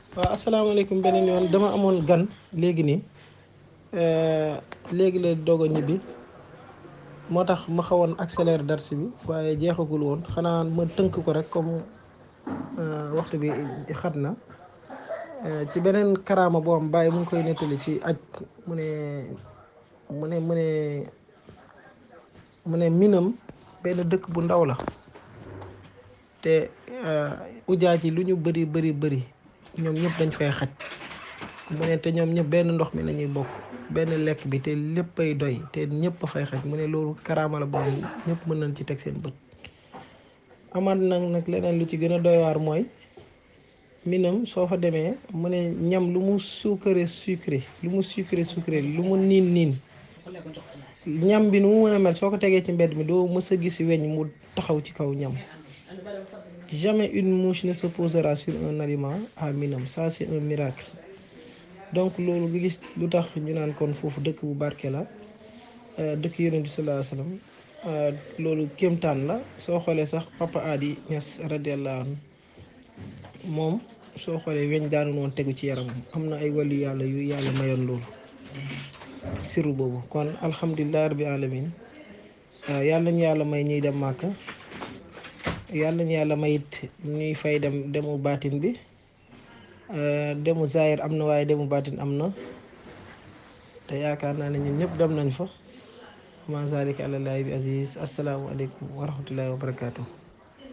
waaw asalaamaaleykum beneen yoon dama amoon gan léegi nii léegi la doog a ñibbi moo tax ma xawoon accéléré dars bi waaye jeexagul woon xanaa ma tënk ko rek comme waxtu bi xat na ci beneen karaama boo am bàyyi mu ngi koy nettali ci aj mu ne mu ne mu ne mu ne minam benn dëkk bu ndaw la te ujaa ci lu ñu bëri bëri bëri ñoom ñëpp dañ fay xaj mu ne te ñoom ñëpp benn ndox mi la ñuy bokk benn lekk bi te léppay doy te ñëpp a fay xaj mu ne loolu karaama la boobu ñëpp mën nañ ci teg seen bët amaat nag nag leneen lu ci gën a doy waar mooy minam soo fa demee mu ne ñam lu mu sucré sucré lu mu sucré sucré lu mu niin niin ñam bi nu mu mën a mel soo ko tegee ci mbedd mi doo mës a gis weñ mu taxaw ci kaw ñam jamais une mouche ne se posera sur un aliment à Minam ça c'est un miracle donc loolu nga gis lu tax ñu naan kon foofu dëkk bu barke la dëkk yonent bi sallallahu alayhi wasallam loolu kéemtaan la soo xoolee sax papa Adi Niass radiallahu anhu moom soo xoolee weñ daanu woon tegu ci yaramam am na ay wàllu yàlla yu yàlla mayoon loolu siru boobu kon alhamdulilah rabbi alamin yàlla ñu yàlla may ñuy dem màkka yàlla ñu yàlla may it ñuy fay dem demu baatin bi demu zahir am na waaye demu baatin am na te yaakaar naa ne ñun ñëpp dem nañ fa ma zalika àlallaahi bi aziz asalaamualeykum wa rahmatullahi wa barakatuh